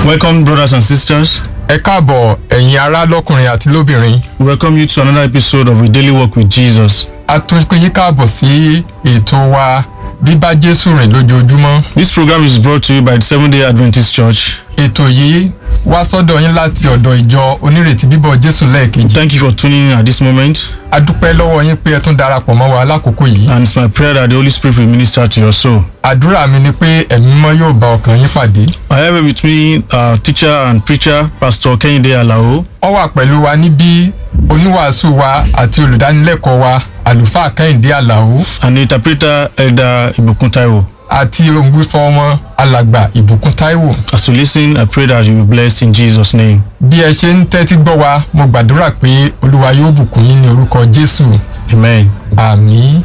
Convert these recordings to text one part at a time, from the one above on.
Welcome, brothers and sisters. ẹ káàbọ̀ ẹ̀yin ará lọ́kùnrin àti lóbìnrin We welcome you to another episode of A Daily Walk with Jesus. a tún pín yín káàbọ̀ sí ètò wa bíbá jésù rìn lójoojúmọ́ This program is brought to you by the Seventh day Adventist Church. ètò yìí wá sọ́dọ̀ yín láti ọ̀dọ̀ ìjọ onírètí bíbọ̀ jésù lẹ́ẹ̀kejì Thank you for tuning in at this moment, a dúpẹ́ lọ́wọ́ yín pé ẹ tún darapọ̀ mọ́ wa lákòókò yìí and it's my prayer that the Holy Spirit will minister to your soul. àdúrà mi ni pé ẹ̀mí mọ́ yóò bá ọkàn yín pàdé I have with me our teacher and preacher, Pastor Kehinde Alao, ó wà pẹ̀lú wa níbí oníwàásù wa àti olùdánilẹ́kọ̀ọ́ wa àlùfáà kẹ́hìndé àlàó and the interpreter, Elder Ibukun Taiwo. àti òǹgbífọ́ wọn alàgbà ìbùkún táíwò As you listen, I pray that you will be blessed in Jesus' name. bí ẹ ṣe ń tẹ́tí gbọ́ wa mo gbàdúrà pé olúwa yóò bùkún yín ní orúkọ jésù Amen. àmì.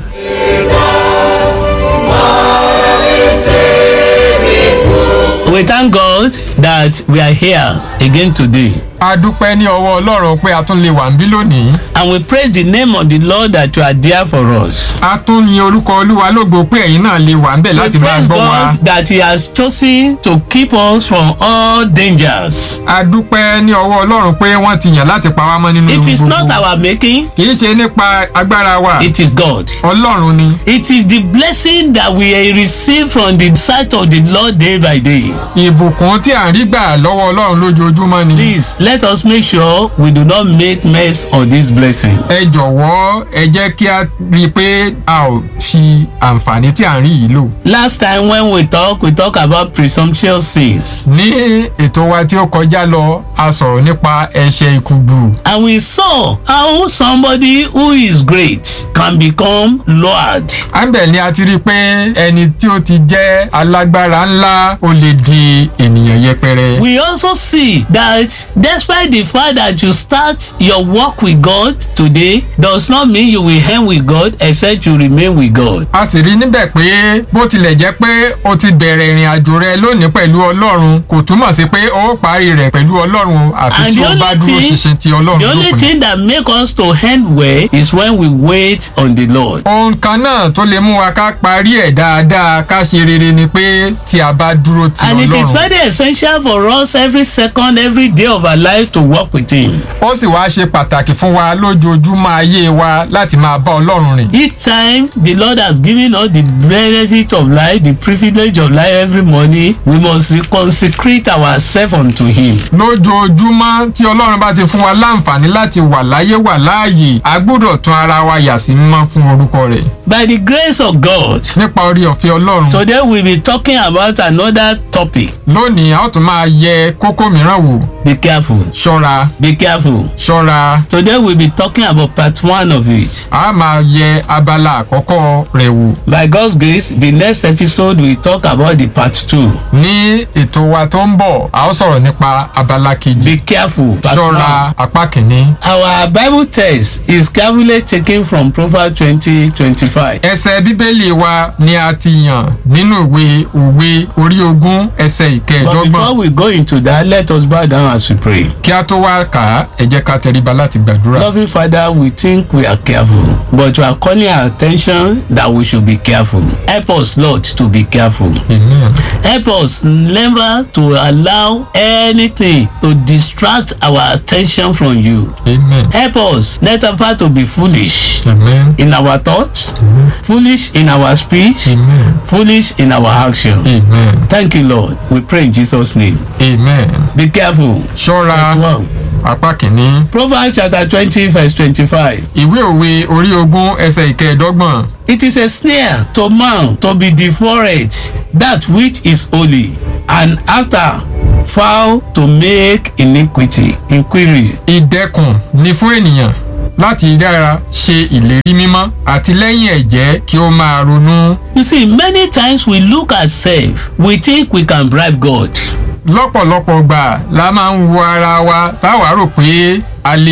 We thank God that we are here again today. a dúpẹ́ ní ọwọ́ ọlọ́run pé a tún lè wà ń bí lónìí And we praise the name of the Lord that you are there for us. a tún yin orúkọ olúwa lógo pé ẹ̀yin náà lè wà ń bẹ̀ We láti máa praise gbọ́ wa God that He has chosen to keep us from all dangers. a dúpẹ́ ní ọwọ́ ọlọ́run pé wọ́n ti yàn láti pa wá mọ́ nínú It ewu is not gbogbo our making, kì í ṣe nípa agbára wa it is God. ọlọ́run ni It is the blessing that we receive from the sight of the Lord day by day. ìbùkún tí à ń rí gbà lọ́wọ́ ọlọ́run lójoojúmọ́ ni Please let us make sure we do not make mess of this blessing. ẹ jọ̀wọ́ ẹ jẹ́ kí a rí i pé a ò fi àǹfààní tí à ń rí yìí lò Last time when we talk, we talk about presumptuous sins. ní ètò wa tí ó kọjá lọ a sọ̀rọ̀ nípa ẹ̀ṣẹ̀ ìkùgbù And we saw how somebody who is great can become Lord. àmbẹ̀ ni a ti rí i pé ẹni tí ó ti jẹ́ alágbára ńlá ó lè di ènìyàn yẹpẹrẹ. We also see that despite the fact that you start your work with God today does not mean you will end with God except you remain with God. a sì rí níbẹ̀ pé bó tilẹ̀ jẹ́ pé o ti bẹ̀rẹ̀ ìrìn àjò rẹ lónìí pẹ̀lú ọlọ́run kò túmọ̀ sí pé o ó parí rẹ̀ pẹ̀lú ọlọ́run àfi And tí the o bá only dúró thing- ṣinṣin ti The ọlọ́run only lópin. thing that make us to end well is when we wait on the Lord. ohun kan náà tó lè mú wa ká parí ẹ̀ dáadáa ká ṣe rere ni pé tí a bá dúró ti And it is ọlọ́run. very essential for us every second, every day of our life to walk with Him. ó sì wá ṣe pàtàkì fún wa lójoojúmọ́ ayé wa láti máa bá ọlọ́run rìn. Each time the Lord has given us the benefit of life, the privilege of life every morning, we must consecrate ourselves unto Him. lójoojúmọ́ tí ọlọ́run bá ti fún wa láǹfààní láti wà láyé wà láàyè a gbọ́dọ̀ tún ara wa yà sí mímọ́ fún orúkọ rẹ̀ By the grace of God, nípa orí ọ̀fẹ́ ọlọ́run today we'll be talking about another topic. lónìí a ó tún máa yẹ kókó mìíràn wò Be careful. ṣọ́ra Be careful. ṣọ́ra Today we'll be talking about part one of it. a máa yẹ abala àkọ́kọ́ rẹ̀ wò By God's grace, the next episode we talk about the part two. ní ètò wa tó ń bọ̀ a ó sọ̀rọ̀ nípa abala kejì Be careful. Part ṣọ́ra one. apá kìíní Our Bible text is carefully taken from Proverbs twenty twenty-five. ẹsẹ̀ bíbélì wa ni a ti yàn nínú ìwé òwe orí ogún ẹsẹ̀ But ìkẹẹ̀dọ́gbọ̀n before we go into that, let us bow down as we pray. kí a tó wá kà á ẹ jẹ́ ká tẹríba láti gbàdúrà. Loving Father, we think we are careful, but you are calling our attention that we should be careful. Help us, Lord, to be careful. Amen. Help us never to allow anything to distract our attention from you. Amen. Help us never to be foolish Amen. in our thoughts, foolish in our speech, Amen. foolish in our action. Amen. Thank you, Lord. We pray in Jesus' name. Amen. Be careful. ṣọ́ra Part one. apá kìíní Proverbs chapter twenty verse twenty-five. ìwé òwe orí ogún ẹsẹ̀ ìkẹẹ̀dọ́gbọ̀n It is a snare to man to be devoured that which is holy, and after foul to make iniquity inquiry. ìdẹkùn ni fún ènìyàn láti yára ṣe ìlérí mímọ́ àti lẹ́yìn ẹ̀jẹ́ kí ó máa ronú. You see, many times we look at self, we think we can bribe God. lọ́pọ̀lọpọ̀ gbà la máa ń wo ara wa táwa rò pé a lè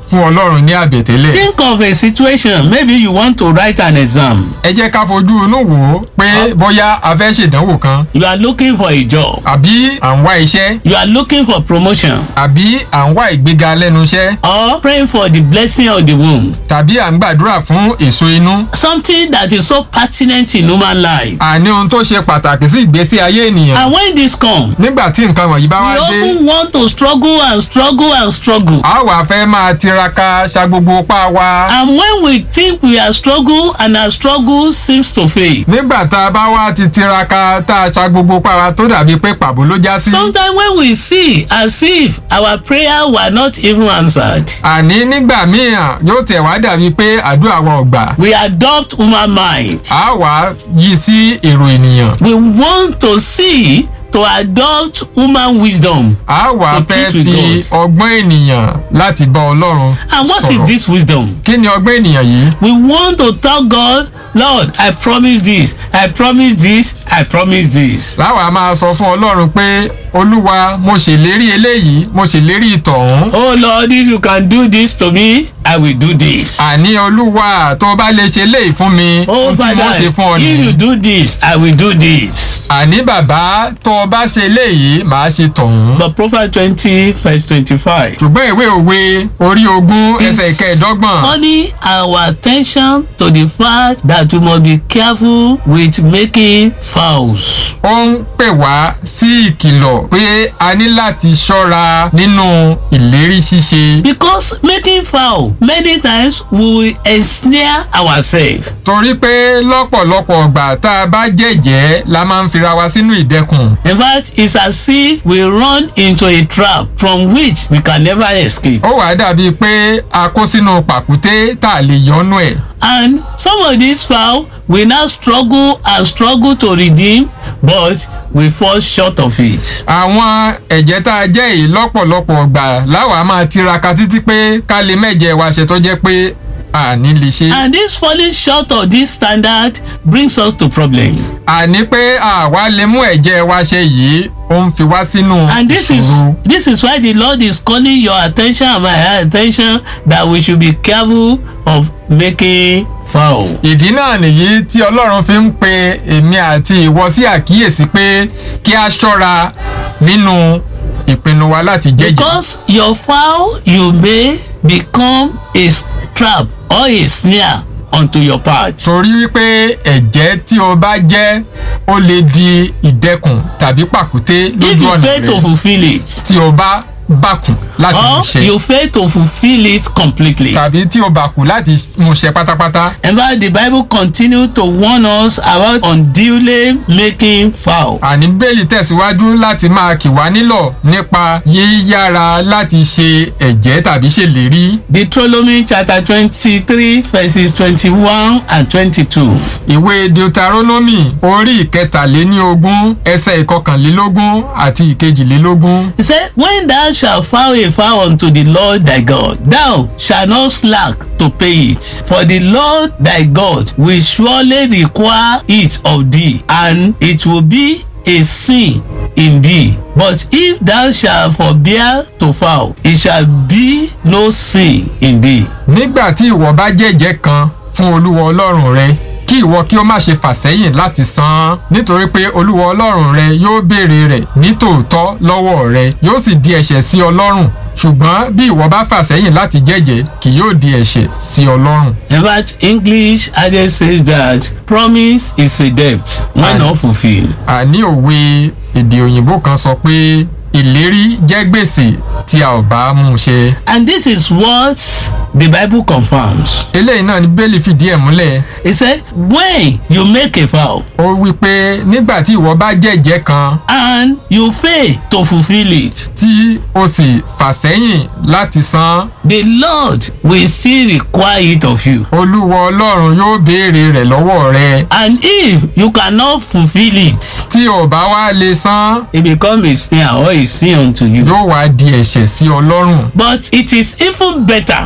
fún ọlọ́run ní àbẹ̀tẹ́lẹ̀. Think of a situation, maybe you want to write an exam. ẹ jẹ́ ká fojú inú wò ó pé bóyá a fẹ́ ṣèdánwò kan You are looking for a job. àbí à ń wá iṣẹ́ You are looking for promotion. àbí à ń wá ìgbéga lẹ́nu iṣẹ́ Or praying for the blessing of the womb. tàbí à ń gbàdúrà fún èso inú. Something that is so pertinent in human life. àní ohun tó ṣe pàtàkì sí ìgbésí ayé ènìyàn. And when this come, nígbà tí nǹkan wọ̀nyí bá we wá dé often want to struggle and struggle and struggle. a wà fẹ́ máa tiraka ṣa gbogbo pa wa. And when we think we are struggle and our struggle seems to fail. nígbà tá a bá wá ti tiraka tá a ṣa gbogbo pa wa tó dàbí pé pàbó ló já sí. Sometimes when we see as if our prayer were not even answered, àní nígbà míì yóò tẹ̀ wá dàbí pé àdúrà wa ò gbà. we adopt human mind. a wà yí sí èrò ènìyàn. We want to see to adopt human wisdom. a wà To fẹ́ treat with fi ọgbọ́n ènìyàn láti bá ọlọ́run And what is sọ̀rọ̀. this wisdom? kí ni ọgbọ́n ènìyàn yìí? We want to tell God, Lord, I promise this, I promise this, I promise this. láwa máa sọ fún ọlọ́run pé olúwa mo ṣèlérí eléyìí mo ṣèlérí ìtọ̀hún. Oh Lord, if you can do this to me, I will do this. àní olúwa tó bá lè ṣe léyìí fún mi Oh ohun tí mo Father, ṣe fún ọ if you nìyí. do this, I will do this. àní bàbá tó bá ṣe léyìí màá ṣe tọ̀hún. But Prophet 20, verse 25. ṣùgbọ́n ìwé òwe orí ogún ẹsẹ̀ ìkẹẹ̀dọ́gbọ̀n calling our attention to the fact that we must be careful with making vows. ó ń pè wá sí ìkìlọ̀ pé a ní láti ṣọ́ra nínú ìlérí ṣíṣe. Because making vow many times we will ensnare ourselves. torí pé lọ́pọ̀lọpọ̀ ọgbà tá a bá jẹ̀jẹ́ la máa ń fira wa sínú ìdẹkùn. In fact, it's as if we run into a trap from which we can never escape. ó wàá dàbí pé a kó sínú pàkúté tá a lè yọnu ẹ̀. And some of these vow we now struggle and struggle to redeem, but we fall short of it. àwọn ẹ̀jẹ̀ tá a jẹ́ yìí lọ́pọ̀lọpọ̀ ọgbà láwa máa tiraka títí pé ká lè mẹ́jẹ wa ṣe tó jẹ́ pé àní lè ṣe. And this falling short of this standard brings us to problem. àní pé àwa lè mú ẹ̀jẹ̀ wa ṣe yìí ó ń fi wá sínú And this is ìṣòro. this is why the Lord is calling your attention and my attention that we should be careful of making vow. ìdí náà nìyí tí ọlọ́run fi ń pe èmi àti ìwọ sí àkíyèsí pé kí a ṣọ́ra nínú ìpinnu wa láti jẹ́jẹ́. Because your vow you may become a trap or a snare unto your path. torí wípé ẹ̀jẹ̀ tí o bá jẹ́ ó lè di ìdẹkùn tàbí pàkúté If lójú you ọ̀nà fail to rẹ̀ fulfil it tí o bá bàkù láti mú or ṣe you fail to fulfil it completely. tàbí tí o bàkù láti mú ṣe pátápátá. In fact, the Bible continue to warn us about unduly making vow. àní bẹ́ẹ̀lì tẹ̀síwájú láti máa kì wá nílọ̀ nípa yíyára láti ṣe ẹ̀jẹ́ tàbí ṣèlérí. Deuteronomy chapter twenty-three verses twenty-one and twenty-two. ìwé deuteronomy orí ìkẹtàléníogún ẹsẹ̀ ìkọkànlélógún àti ìkejìlélógún. He said, When thou shalt vow a vow unto the Lord thy God, thou shalt not slack to pay it. For the Lord thy God will surely require it of thee, and it will be a sin in thee. But if thou shalt forbear to vow, it shall be no sin in thee. nígbà tí ìwọ bá jẹ́jẹ́ kan fún olúwa ọlọ́run rẹ kí ìwọ kí ó má ṣe fà sẹ́yìn láti san án nítorí pé olúwa ọlọ́run rẹ yóò béèrè rẹ̀ ní tòótọ́ lọ́wọ́ rẹ yóò sì di ẹ̀ṣẹ̀ sí ọlọ́run ṣùgbọ́n bí ìwọ bá fà sẹ́yìn láti jẹ́jẹ́ kì yóò di ẹ̀ṣẹ̀ sí ọlọ́run. In fact, English adage says that promise is a debt when not fulfilled. àní òwe èdè òyìnbó kan sọ pé ìlérí jẹ́ gbèsè tí a ò bá mú un ṣe. And this is what the Bible confirms. eléyìí náà ni bẹ́ẹ̀lì fìdí ẹ̀ múlẹ̀ He said, when you make a vow ó wí pé nígbà tí ìwọ bá jẹ́jẹ́ kan and you fail to fulfill it, tí o sì fà sẹ́yìn láti san án, the Lord will still require it of you. olúwa ọlọ́run yóò béèrè rẹ̀ lọ́wọ́ rẹ And if you cannot fulfill it, tí o bá wá lè san it become a snare or a sin unto you. yóò wá di ẹ̀ṣẹ̀ sí ọlọ́run But it is even better ó wá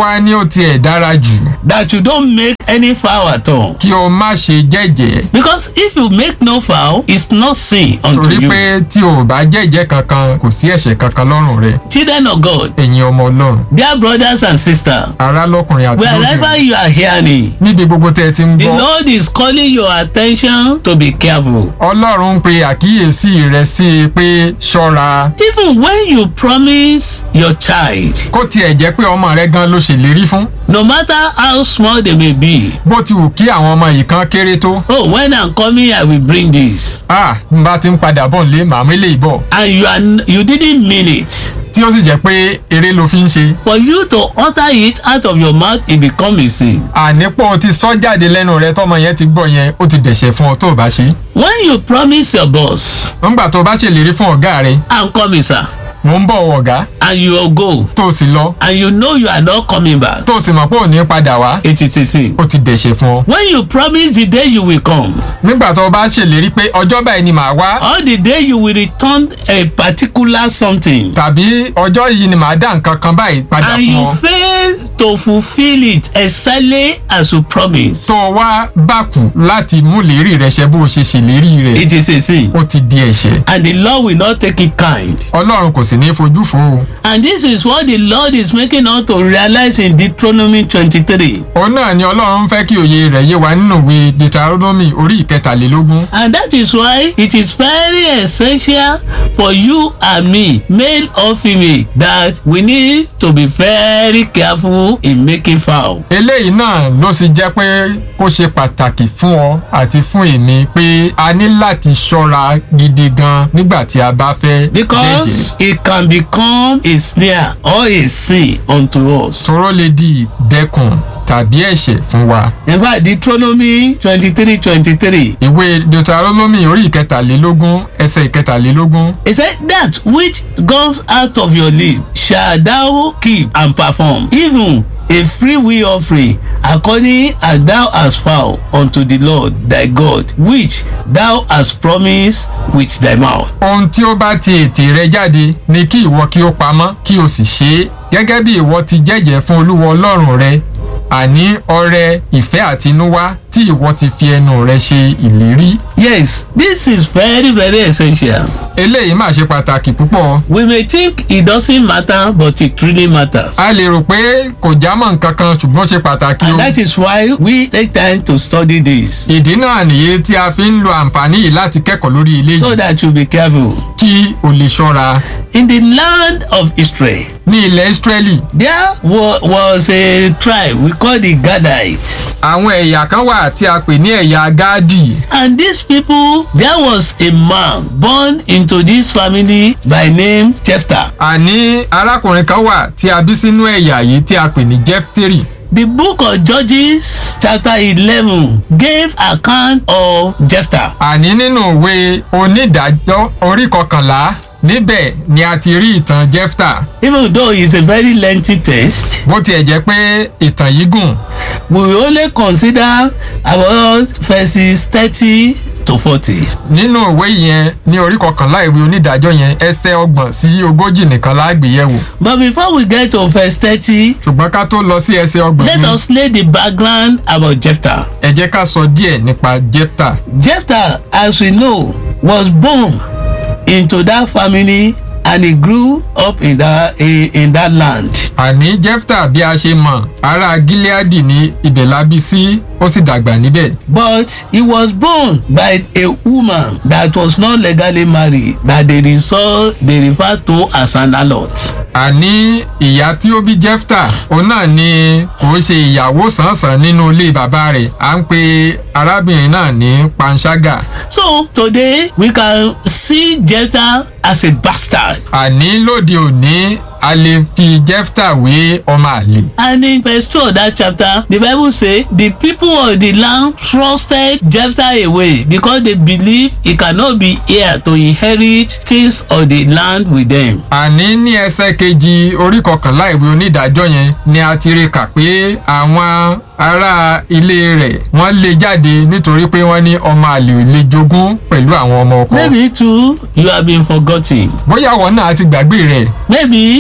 wá ní ó tiẹ̀ dára jù that you don't make any vow at all. kí o má ṣe jẹ́jẹ́ Because if you make no vow, it's not sin unto torí you. pé tí o bá jẹ́jẹ́ kankan kò sí ẹ̀ṣẹ̀ kankan lọ́rùn rẹ Children of God, ẹ̀yin ọmọ ọlọ́run dear brothers and sisters, ará lọ́kùnrin àti wherever lóbìnrin you are hearing, níbi gbogbo tẹ́ ẹ ti ń the gbọ́ Lord is calling your attention to be careful. ọlọ́run ń pe àkíyèsí rẹ sí i pé ṣọ́ra Even when you promise your child, kó tiẹ̀ jẹ́ pé ọmọ rẹ gan ló ṣèlérí fún no matter how small they may be, bó ti wù kí àwọn ọmọ yìí kan kéré tó oh, when I'm coming, I will bring this. ah n bá ti ń padà bọ̀ nílé màmú ilé ìbọ̀ And you are you didn't mean it. tí ó sì jẹ́ pé eré ló fi ń ṣe For you to utter it out of your mouth, it become a sin. ànípò ti sọ jáde lẹ́nu rẹ tọmọ yẹn ti gbọ́ yẹn ó ti dẹ̀ṣẹ̀ fún ọ tó o bá ṣe When you promise your boss, nígbà tó o bá ṣèlérí fún ọ̀gá rẹ I'm coming, sir, mò ń bọ̀ ọ̀gá and you will go, tó o sì lọ and you know you are not coming back, tó o sì mọ̀ pé ò ní padà wá it is a sin. ó ti dẹ̀ṣẹ̀ fún ọ When you promise the day you will come, nígbà tó o bá ṣèlérí pé ọjọ́ báyìí ni màá wá or the day you will return a particular something, tàbí ọjọ́ yìí ni màá dá nǹkan kan báyìí padà and fún you ọ fail to fulfill it exactly as you promise, tó o wá bákù láti mú lérí rẹ ṣẹ bó o ṣe ṣèlérí rẹ it is a sin. ó ti di ẹ̀ṣẹ̀ And the Lord will not take it kind. ọlọ́run kò sì ní fojú fo o And this is what the Lord is making us to realize in Deuteronomy 23. òun náà ni ọlọ́run fẹ́ kí òye rẹ̀ yé wa nínú ìwé deuteronomy orí ìkẹtàlélógún And that is why it is very essential for you and me, male or female, that we need to be very careful in making foul. eléyìí náà ló sì jẹ́ pé kó ṣe pàtàkì fún ọ àti fún èmi pé a ní láti ṣọ́ra gidi gan nígbà tí a bá fẹ́ jẹ́jẹ́ Because it can become a snare or a sin unto us. tóró lè di ìdẹ́kùn tàbí ẹ̀ṣẹ̀ fún wa. In fact, Deuteronomy 23 23. ìwé deuteronomy orí ìkẹtàlélógún ẹsẹ̀ ìkẹtàlélógún He said, That which goes out of your lips shall thou keep and perform, even a free will offering, according as thou hast vowed unto the Lord thy God, which thou hast promised with thy mouth. ohun tí ó bá ti ètè rẹ jáde ni kí ìwọ kí ó pamọ́ kí o sì ṣe é gẹ́gẹ́ bí ìwọ ti jẹ́jẹ́ fún olúwa ọlọ́run rẹ àní ọrẹ ìfẹ́ àtinúwá tí ìwọ ti fi ẹnu rẹ ṣe ìlérí. Yes, this is very, very essential. eléyìí máa ṣe pàtàkì púpọ̀. We may think it doesn't matter, but it really matters. a lè rò pé kò jámọ́ nǹkan kan ṣùgbọ́n ó ṣe pàtàkì o. And that is why we take time to study this ìdí náà nìyí tí a fi ń lo àǹfààní yìí láti kẹ́kọ̀ọ́ lórí ilé so yìí that you be careful. kí o lè ṣọ́ra. In the land of Israel, ní ilẹ̀ Ísírẹ́lì there wa was a tribe we call the Gadites. àwọn ẹ̀yà kan wà tí a pè ní ẹ̀yà Gáàdì. And these people, there was a man born into this family by name Jephthah. àní arákùnrin kan wà tí a bí sínú ẹ̀yà yìí tí a pè ní Jẹ́fítérì. The book of Judges, chapter 11, gave account of Jephthah. àní nínú ìwé onídàájọ́ orí kọkànlá níbẹ̀ ni a ti rí ìtàn Jẹ́fítà Even though it's a very lengthy text, bó tiẹ̀ jẹ́ pé ìtàn yìí gùn we will only consider about verses 30 to 40. nínú ìwé yẹn ní orí kọkànlá ìwé onídàájọ́ yẹn ẹsẹ̀ ọgbọ̀n sí ogójì nìkan lágbèyẹ̀wò But before we get to verse 30, ṣùgbọ́n ká tó lọ sí ẹsẹ̀ ọgbọ̀n let yìí us lay the background about Jephthah. ẹ jẹ́ ká sọ díẹ̀ nípa Jẹ́fítà Jephthah, as we know, was born into that family and he grew up in that in, in that land. àní Jẹ́fítà bí a ṣe mọ̀ ará Gileadi ní ibẹ̀ la bí sí ó sì dàgbà níbẹ̀ But he was born by a woman that was not legally married that they resort they refer to as an harlot. àní ìyá tí ó bí Jẹ́fítà òun náà ni kò ṣe ìyàwó sànsàn nínú ilé bàbá rẹ̀ à ń pe arábìnrin náà ní panṣágà So today we can see Jephthah as a bastard. àní lóde òní a lè fi Jẹ́fítà wé ọmọ àlè And in verse two of that chapter, the Bible say the people of the land trusted Jephthah away because they believe he cannot be heir to inherit things of the land with them. àní ní ẹsẹ̀ kejì orí kọkànlá ìwé onídàájọ́ yẹn ni a ti rí kà pé àwọn ará ilé rẹ̀ wọ́n lé jáde nítorí pé wọ́n ní ọmọ àlè ò lè jogún pẹ̀lú àwọn ọmọ ọkọ Maybe too you have been forgotten. bóyá àwọn náà ti gbàgbé rẹ̀ Maybe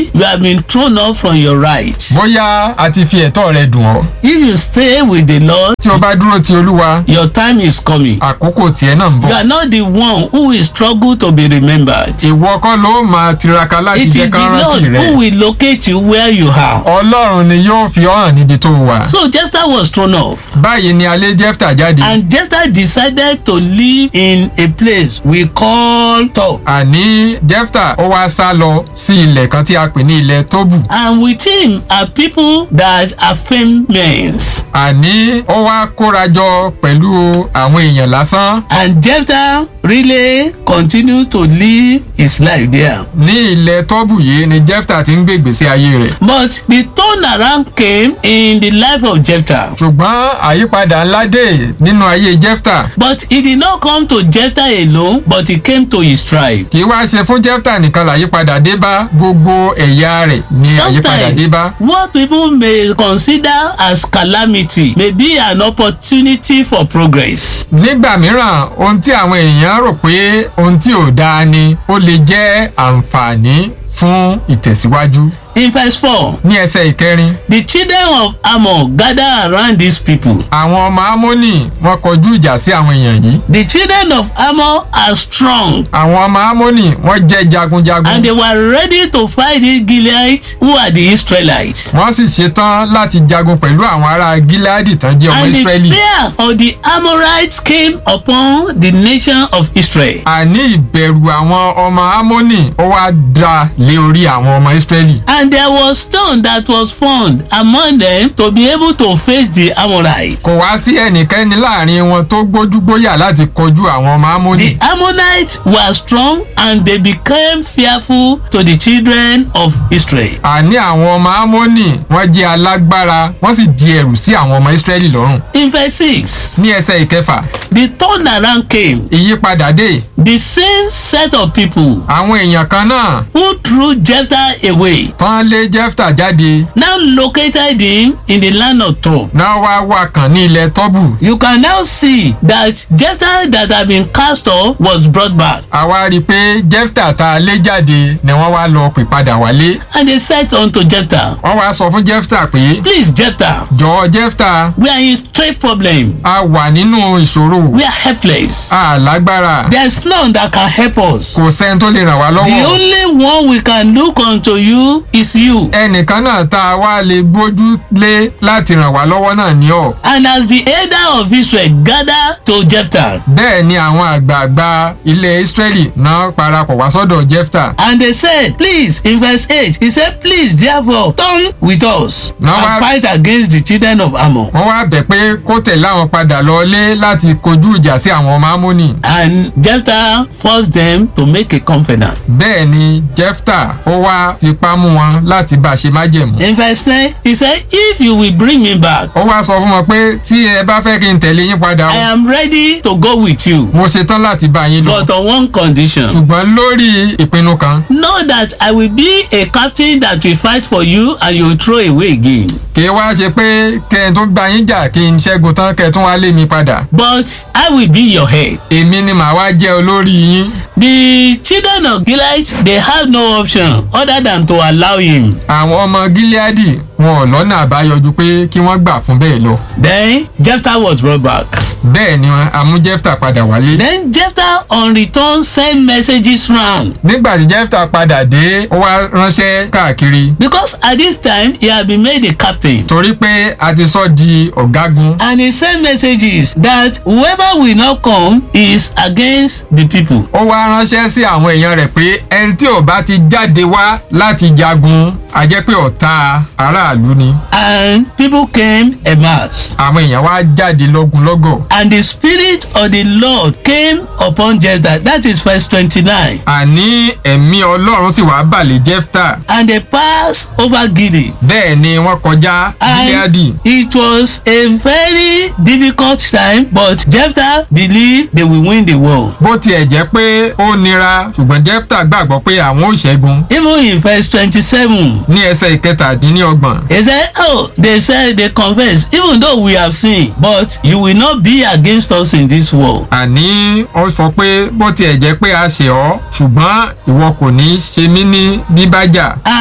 you have been thrown off from your right. bóyá a ti fi ẹ̀tọ́ rẹ dùn ọ́ If you stay with the Lord, tí o bá dúró ti olúwa your time is coming. àkókò tiẹ̀ náà ń You bọ̀ are not the one who will struggle to be remembered. ìwọ kọ́ ló máa tiraka láti It jẹ́ is the kán Lord rántí rẹ who will locate you where you are. ọlọ́run ni yóò fi ọ́ hàn níbi tó wà So Jephthah was thrown off. báyìí ni alẹ́ jẹ́fta jáde And Jephthah decided to live in a place we call Tob. àní jẹ́fta ó wá sá lọ sí ilẹ̀ kan tí a pè ní ilẹ̀ tóbù And with him are people that are famous. àní ó wá kóra jọ pẹ̀lú àwọn èèyàn lásán And Jephthah really continued to live his life there. ní ilẹ̀ tóbù yìí ni jẹ́fta ti ń gbé ìgbésí ayé rẹ̀ But the turnaround came in the life of Jephthah. ṣùgbọ́n àyípadà ńlá dé nínú ayé jẹ́fta But it did not come to Jephthah alone, but it came to his tribe. kì í wá ṣe fún jẹ́fta nìkan làyípadà dé bá gbogbo ẹ̀yà rẹ̀ ní àyípadà dé bá. Sometimes what people may consider as calamity may be an opportunity for progress. nígbà mìíràn ohun tí àwọn èèyàn rò pé ohun tí ò dáa ni ó lè jẹ́ àǹfààní fún ìtẹ̀síwájú. In verse 4, ní ẹsẹ̀ ìkẹrin the children of Ammon gather around these people. àwọn ọmọ amónì wọn kọjú ìjà sí àwọn èèyàn yìí. The children of Ammon are strong àwọn ọmọ amónì wọn jẹ́ jagunjagun. and they were ready to fight the Gileadites who are the Israelites. wọ́n sì ṣetán láti jagun pẹ̀lú àwọn ará gíláàdì tán jẹ́ ọmọ And the ìsírẹ́lì. fear of the Amorites came upon the nation of Israel. àní ìbẹ̀rù àwọn ọmọ amónì ó wá dá lé orí àwọn ọmọ ìsírẹ́lì. And there was stone that was found among them to be able to face the Amorites. kò wá sí ẹnikẹ́ni láàrin wọn tó gbójúgbóyà láti kọjú àwọn ọmọ amónì. The Ammonites were strong and they became fearful to the children of Israel. àní àwọn ọmọ amónì wọ́n jẹ́ alágbára wọ́n sì di ẹ̀rù sí àwọn ọmọ ìsírẹ́lì lọ́rùn. In verse 6, ní ẹsẹ̀ ìkẹfà the turnaround came. ìyípadà dé The same set of people àwọn èèyàn kan náà who threw Jephthah away tán lé jẹ́fta jáde now located him in the land of Tob. náà wá wà kàn ní ilẹ̀ tọ́bù. You can now see that Jephthah that had been cast off was brought back. àwa rí i pé jẹ́fta tá a lé jáde ni wọ́n wá lọ pè padà wálé. And they said unto Jephthah, wọ́n wá sọ fún jẹ́fta pé Please, Jephthah, jọ̀ọ́ jẹ́fta we are in straight problem. a wà nínú ìṣòro We are helpless. a lágbára There's none that can help us. kò sẹ́ni tó lè ràn wá The lọ́wọ́. only one we can look unto you is you. ẹnìkan náà tá a wá lè bójú lé láti ràn wá lọ́wọ́ náà ní ọ̀. And as the elder of Israel gathered to Jephthah, bẹ́ẹ̀ ni àwọn àgbààgbà ilẹ̀ Ísírẹ́lì náà parapọ̀ wá sọ́dọ̀ Jẹ́fta. and they said, Please, in verse 8, he said, Please, therefore, turn with us Now and what- fight against the children of Ammon. wọ́n wá bẹ̀ pé kó tẹ̀lé àwọn padà lọ́lé láti kojú ìjà sí àwọn ọmọ Ámónì. And Jephthah forced them to make a covenant. bẹ́ẹ̀ ni Jẹ́fta ó wá fipá mú wọn láti bá a ṣe májẹ̀mú. In verse 9, he said, If you will bring me back, ó wá sọ fún wọn pé tí ẹ bá fẹ́ kí n tẹ̀lé yín padà I o am ready to go with you, mo ṣetán láti bá yín lọ. but on one condition. ṣùgbọ́n lórí ìpinnu kan Know that I will be a captain that will fight for you and you will throw away again. kì í wá ṣe pé kẹ́ ẹ tún bá yín jà kí n ṣẹ́gun tán kẹ́ ẹ tún wá lé mi padà. But I will be your head. èmi ni màá wá jẹ́ olórí yín. The children of Gilead, they have no option other than to allow him. àwọn ọmọ Gíleádì wọn ò lọ́nà àbáyọjú pé kí wọ́n gbà fún bẹ́ẹ̀ lọ. Then Jephthah was brought back. bẹ́ẹ̀ ni àmú Jẹ́fta padà wálé. Then Jephthah on return sent messages round nígbà tí Jẹ́fta padà dé ó wá ránṣẹ́ káàkiri because at this time he had been made a captain. torí pé a ti sọ di ọ̀gágun. And he sent messages that whoever will not come is against the people. ó wá ránṣẹ́ sí àwọn èèyàn rẹ̀ pé ẹni tí ò bá ti jáde wá láti jagun a jẹ́ pé ọ̀tá aráàlú ni. And people came en masse. àwọn èèyàn wá jáde lọ́gunlọ́gọ̀. And the spirit of the Lord came upon Jephthah. That is verse twenty-nine. àní ẹ̀mí ọlọ́run sì wá bàlẹ̀ Jẹ́fta. And they passed over Gilead. bẹ́ẹ̀ ni wọ́n kọjá Gíleádì. And it was a very difficult time, but Jephthah believed they will win the war. bó tiẹ̀ jẹ́ pé ó nira ṣùgbọ́n Jẹ́fta gbàgbọ́ pé àwọn ò ṣẹ́gun. Even in verse twenty-seven, ní ẹsẹ̀ ìkẹtàdínlọ́gbọ̀n. he said, Oh, they said they confess, even though we have sinned, but you will not be against us in this war. àní ó sọ pé bó tiẹ̀ jẹ́ pé a ṣẹ̀ ọ́ ṣùgbọ́n ìwọ kò ní ṣe mí ní bíbájà. And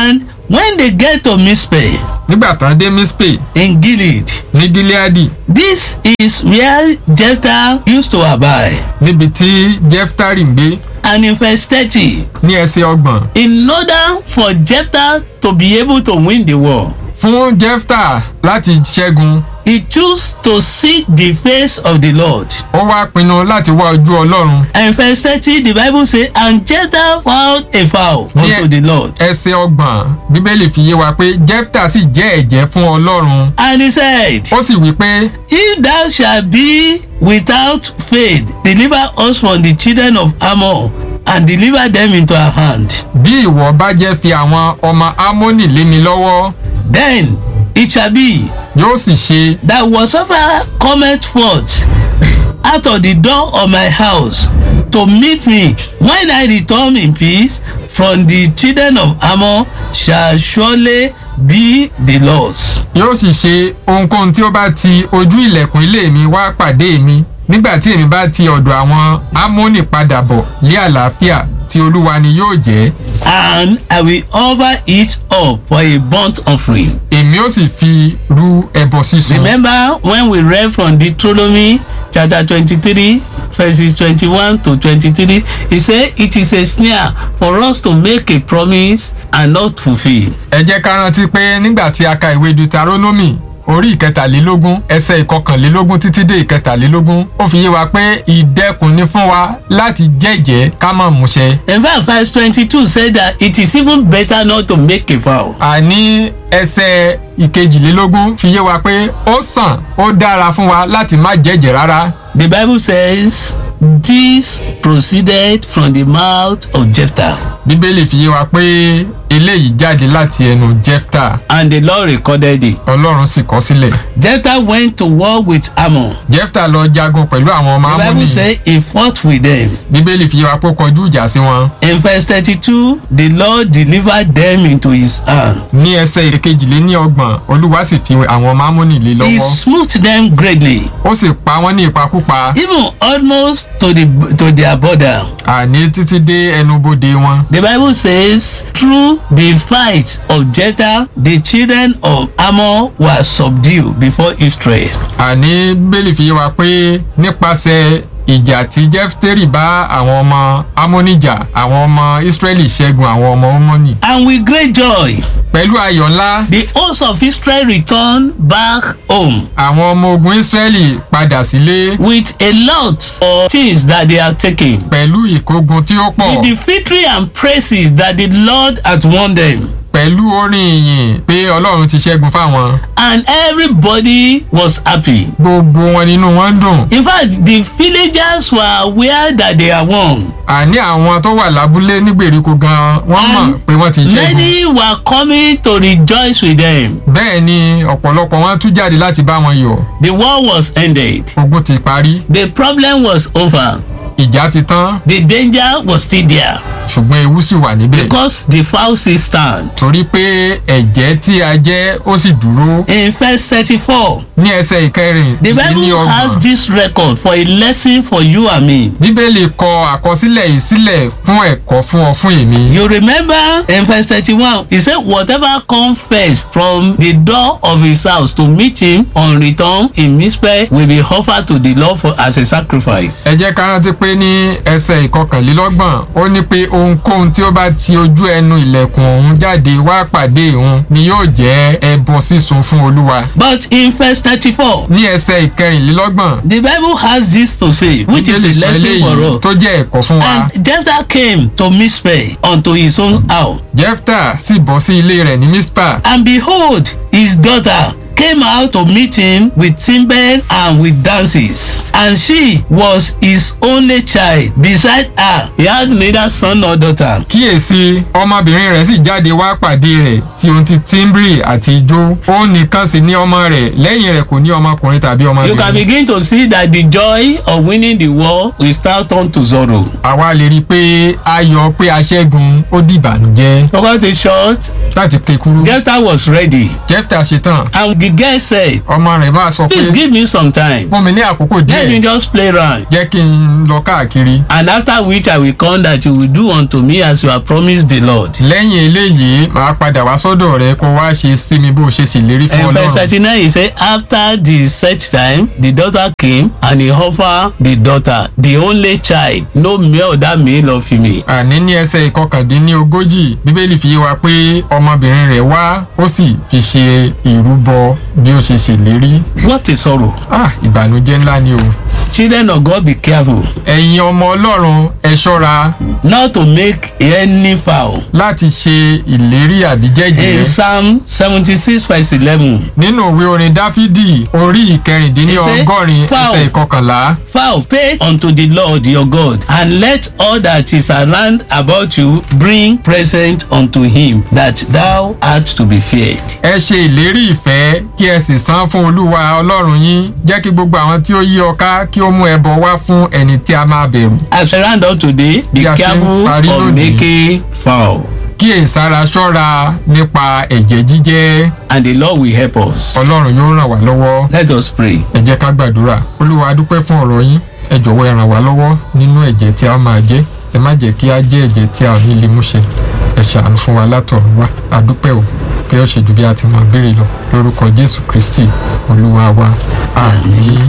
when they get to Mizpeh nígbà tán dé mispe in Gilead, ní gileadi this is where Jephthah used to abide. níbi tí jeftari ń gbé And in verse 30, ní ẹsẹ̀ ọgbọ̀n in order for Jephthah to be able to win the war, fún jefta láti ṣẹ́gun he chose to seek the face of the Lord. ó wá pinnu láti wá ojú ọlọ́run And verse 30, the Bible says, And Jephthah found a vow Yeah. unto the Lord. ẹsẹ̀ ọgbọ̀n bíbélì fi yé wa pé jefta sì jẹ́ ẹ̀jẹ́ fún ọlọ́run And he said, ó sì wí pé If thou shalt be without faith, deliver us from the children of Ammon, and deliver them into our hand. bí ìwọ bá jẹ́ fi àwọn ọmọ amónì lé mi lọ́wọ́ Then it shall be yóò sì ṣe that whatsoever cometh forth out of the door of my house to meet me when I return in peace from the children of Ammon shall surely be the Lord's. yóò sì ṣe ohunkóhun tí ó bá ti ojú ilẹ̀kùn ilé mi wá pàdé mi nígbà tí èmi bá ti ọ̀dọ̀ àwọn amónì padà bọ̀ lé àlàáfíà tí olúwa ni yóò jẹ́ And I will offer it up for a burnt offering. èmi ó sì fi ru ẹbọ sísun Remember when we read from Deuteronomy chapter twenty-three verses twenty-one to twenty-three he say it is a snare for us to make a promise and not fulfil. ẹ jẹ́ ká rántí pé nígbà tí a ka ìwé deuteronomy orí ìkẹtàlélógún ẹsẹ̀ ìkọkànlélógún títí dé ìkẹtàlélógún ó fi yé wa pé ìdẹkùn ni fún wa láti jẹ́jẹ́ ká má múṣẹ. In fact verse twenty-two say that it is even better not to make a vow. àní ẹsẹ̀ ìkejìlélógún fi yé wa pé ó sàn ó dára fún wa láti má jẹ́jẹ́ rárá. The bible says this proceeded from the mouth of Jephthah bíbélì fi yé wa pé eléyìí jáde láti ẹnu jefta and the Lord recorded it. ọlọ́run sì kọ sílẹ̀. Jephthah went to war with Ammon. jefta lọ jagun pẹ̀lú àwọn ọmọ The bible amúnì say he fought with them. bíbélì fi yé wa pé ó kọjú ìjà sí wọn. In verse thirty-two, the Lord delivered them into his hand. ní ẹsẹ̀ ìkejìléní ọgbọ̀n olúwa sì fi àwọn ọmọ amúnì lé He lọ́wọ́ smote them greatly, ó sì pa wọ́n ní ìpakúpa even almost to the to their border. àní títí dé ẹnubodè wọn. The Bible says, through the fight of Jephthah, the children of Ammon were subdued before Israel. àní bíbélì fi yé wa pé nípasẹ̀ ìjà tí jẹ́fítẹ́rì bá àwọn ọmọ amóníjà àwọn ọmọ ísírẹ́lì ṣẹ́gun àwọn ọmọ ọmọnì. And with great joy, pẹ̀lú ayọ̀ ńlá the host of Israel returned back home àwọn ọmọ ogun ísírẹ́lì padà sílé with a lot of things that they had taken. pẹ̀lú ìkógun tí ó pọ̀ With the victory and praises that the Lord had won them. pẹ̀lú orin ìyìn pé ọlọ́run ti ṣẹ́gun fáwọn. and everybody was happy. gbogbo wọn nínú wọn dùn. In fact, the villagers were aware that they are won. àní àwọn tó wà lábúlé ní gbèríko gan wọ́n mọ̀ And pé wọ́n ti ṣẹ́gun. Many were coming to rejoice with them. bẹ́ẹ̀ ni ọ̀pọ̀lọpọ̀ wọn tún jáde láti bá wọn yọ̀. The war was ended. ogun ti parí The problem was over. ìjà ti tán The danger was still there ṣùgbọ́n ewu sì wà níbẹ̀. because the vow still stand. torí pé ẹ̀jẹ̀ tí a jẹ́ ó sì dúró. In verse thirty-four, ní ẹsẹ̀ ìkẹrin the ní Bible has ọgbọ̀n. this record for a lesson for you and me. bíbélì kọ àkọsílẹ̀ yìí sílẹ̀ fún ẹ̀kọ́ fún ọ fún èmi. You remember in verse thirty-one, he said, Whatever come first from the door of his house to meet him on return in Mizpeh will be offered to the Lord for as a sacrifice. ẹ jẹ́ ká rántí pé ní ẹsẹ̀ ìkọkànlélọ́gbọ̀n ó ní pé ohunkóhun tí ó bá ti ojú ẹnu ilẹ̀kùn òun jáde wá pàdé òun ni yóò jẹ́ ẹbọ sísun fún olúwa. But in verse thirty-four, ní ẹsẹ̀ ìkẹrìnlélọ́gbọ̀n the Bible has this to say, which is bíbélì a sọ lesson for eléyìí us. tó jẹ́ ẹ̀kọ́ fún wa. And Jephthah came to Mizpeh unto his own house. jefta sì bọ́ sí ilé rẹ̀ ní mispa And behold, his daughter came out to meet him with timber and with dances. And she was his only child. Beside her, he had neither son nor daughter. kíyèsí ọmọbìnrin rẹ̀ sì jáde wá pàdé rẹ̀ tí ohun ti tíḿbìrì àti ijó ó nìkan sì ní ọmọ rẹ̀ lẹ́yìn rẹ̀ kò ní ọmọkùnrin tàbí You can ọmọbìnrin. begin to see that the joy of winning the war will start turn to sorrow. àwa lè rí i pé ayọ̀ pé a ṣẹ́gun ó dìbànújẹ́ To cut it short, láti ké kúrú. Jephthah was ready jefta ṣetán and the girl said ọmọ rẹ̀ máa sọ pé please give me some time fún mi ní àkókò let me díẹ̀ just play round jẹ́ kí n lọ káàkiri and after which i will come that you will do unto me as you have promised the lord. lẹ́yìn eléyìí màá padà wá sọ́dọ̀ rẹ kó wá ṣe sí mi bó ṣe ṣèlérí fún And verse ọlọ́run thirty-nine he say after the set time the daughter came and he offer the daughter the only child no male that male or female. àní ní ẹsẹ̀ ìkọkàndínlógójì bíbélì fi yé wa pé ọmọbìnrin rẹ̀ wá ó sì fi ṣe ìrúbọ bí ó ṣe ṣèlérí what a sorrow. ah ìbànújẹ́ ńlá ni o children of god be careful ẹ̀yin ọmọ ọlọ́run ẹ ṣọ́ra not to make any foul. láti ṣe ìlérí àbí in jẹ́jẹ́ psalm seventy-six verse eleven nínú ìwé orin dáfídì orí ìkẹrìndínlọ́gọ́rin It say, ẹsẹ̀ ìkọkànlá fowl pay unto the lord your god and let all that is around about you bring present unto him that thou art to be feared. ẹ ṣe ìlérí ìfẹ́ kí ẹ sì san fún olúwa ọlọ́run yín jẹ́ kí gbogbo àwọn tí ó yí ọ ká kí ó mú ẹbọ wá fún ẹni tí a máa bẹ̀rù as we round up today be Bí a ṣe ń careful parí of lónìí. making fowl kí èsàrà ṣọ́ra nípa ẹ̀jẹ̀ jíjẹ́ and the lord will help us. ọlọ́run yóò ràn wá lọ́wọ́ let us pray. ẹ jẹ́ ká gbàdúrà olúwa a dúpẹ́ fún ọ̀rọ̀ yín ẹ jọ̀wọ́ ẹ ràn wá lọ́wọ́ nínú ẹ̀jẹ̀ tí a máa jẹ́ ẹ má jẹ́ kí a jẹ́ ẹ̀jẹ̀ tí a ò ní lè mú ṣe ẹ ṣàánú fún wa látọ̀run wá a dúpẹ́ o pé ó ṣe ju bí a ti máa béèrè lọ lórúkọ jésù kristi olúwa wa àmín.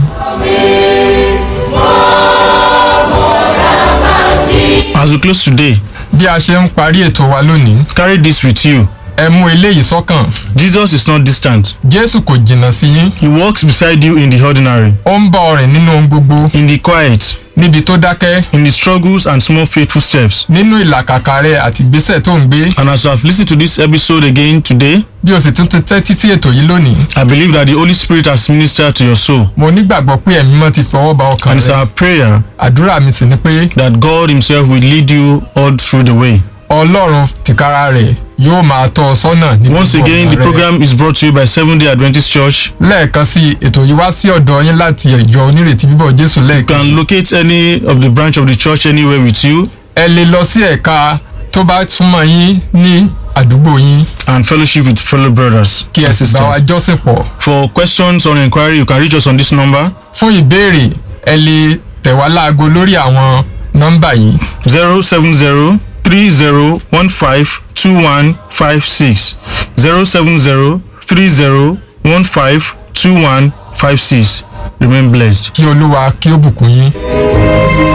As we close today, bí a ṣe ń parí ètò wa lónìí carry this with you. ẹ mú eléyìí sọ́kàn Jesus is not distant. jésù kò jìnnà sí yín He walks beside you in the ordinary, ó ń bá ọ rìn nínú ohun gbogbo in the quiet, níbi tó dákẹ́ in the struggles and small faithful steps. nínú ìlàkàkà rẹ àti ìgbésẹ̀ tó ń gbé And as you have listened to this episode again today, bí o sì tún ti tẹ́tí sí ètò yìí lónìí I believe that the Holy Spirit has ministered to your soul. mo nígbàgbọ́ pé ẹ̀mí mọ́ ti fọwọ́ ba ọkàn And it's rẹ our prayer àdúrà mi sì ni pé that God Himself will lead you all through the way. ọlọ́run tìkára rẹ̀ yóò máa tọ́ ọ sọ́nà ní Once gbogbo again, ọ̀nà the rẹ. program is brought to you by Seventh day Adventist Church. lẹ́ẹ̀kan sí i, ètò yìí wá sí ọ̀dọ̀ yín láti ìjọ onírètí bíbọ̀ jésù You lẹ́ẹ̀kan can locate any of the branch of the church anywhere with you ẹ lè lọ sí ẹ̀ka tó bá súnmọ́ yín ní àdúgbò yín and fellowship with fellow brothers kí ẹ and sì bá wa sisters. jọ́sìn pọ̀ For questions or inquiry, you can reach us on this number fún ìbéèrè ẹ lè tẹ̀ wá láago lórí àwọn nọ́mbà yìí 070 3015 2156. 070 3015 2156. Remain blessed. kí olúwa kí ó bùkún yín.